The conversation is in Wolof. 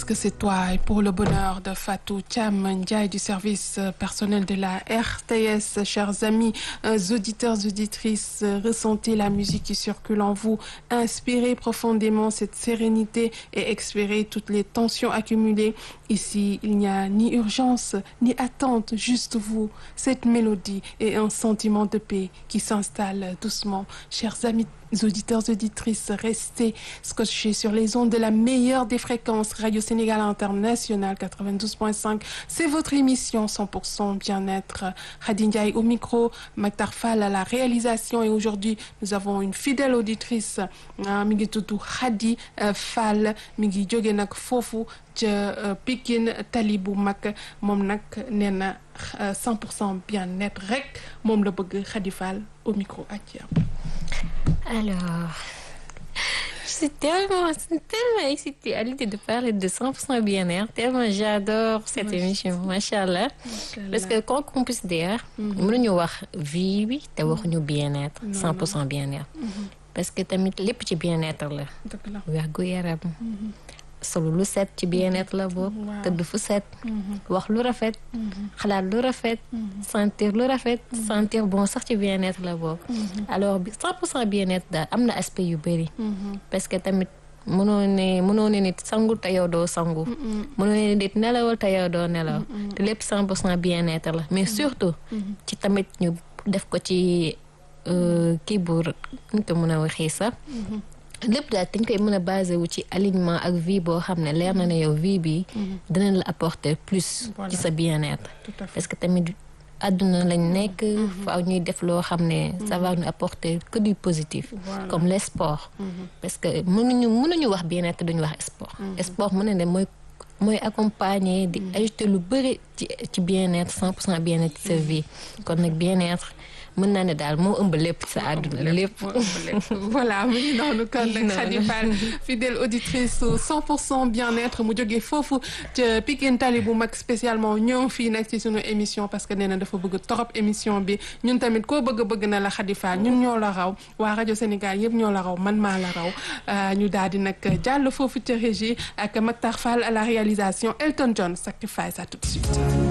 que c'est toi et pour le bonheur de Fatou Thiam Ndiaye du service personnel de la RTS. Chers amis auditeurs, auditrices, ressentez la musique qui circule en vous. Inspirez profondément cette sérénité et expirez toutes les tensions accumulées. Ici, il n'y a ni urgence, ni attente, juste vous, cette mélodie et un sentiment de paix qui s'installe doucement. Chers amis auditeurs, auditrices, restez scotchés sur les ondes de la meilleure des fréquences Radio Sénégal International 92.5. C'est votre émission 100% bien-être. Khady Ndiaye au micro, Maktar Fall à la réalisation et aujourd'hui nous avons une fidèle auditrice mi ngi tudd Khady Fall mi ngi jóge nag foofu ca Pikine tali bu mag moom nag nee na 100% bien-être rek moom la bëgg Khady Fall au micro ak Alors, je suis tellement, tellement excitée à l'idée de parler de 100% bien-être, tellement j'adore cette émission, machallah. Parce que quoi qu'on puisse dire, mënuñu wax vie bi te waxuñu bien-être, 100% bien-être. Parce que tamit lépp ci bien-être la. wérgu yaram. solo lu set ci bien-être la bokk. tëdd fu set. wax lu rafet. xalaat lu rafet. sentir lu rafet. sentir bon sax ci bien-être la bokk. alors bi 100% bien-être daal am na aspect yu bëri. parce que tamit mënoo ne mënoo ne nit sangu te yow doo sangu. mënoo ne nit nelawal te yow doo nelaw. te lépp 100% bien-être la mais surtout. ci tamit ñu def ko ci kii bu ñu ko mën a waxee sax. lépp daal dañ koy mën a basé wu ci alignement ak vie boo xam ne leer na ne yow vie bi dinañ la apporter plus ci sa bien-être parce que tamit àdduna lañ nekk faaw ñuy def loo xam ne ça va nous apporter que du positif comme les sports parce que mënuñu mënuñu wax bien-être duñu wax sport sport mën na ne mooy mooy accompagner di ajouter lu bëri ci ci bien-être cent pour cent bien-être ci sa vie kon nag bien-être mën naa ne daal moo ëmb lépp sa àdduna lépp. voilà mu ngi noonu kon nag Khady Fall fidèle auditrice 100% bien-être mu jógee foofu ca Pikine Tali bu mag spécialement ñëw fii nag ci sunu émission parce que nee na dafa bëgg trop émission bi ñun tamit koo bëgg bëgg na la Khady Fall ñun ñoo la raw waa rajo Sénégal yëpp ñoo la raw man maa la raw ñu daal di nag jàll foofu ca régie ak Maktar Fall à la réalisation Elton John Sacrifice à tout de suite.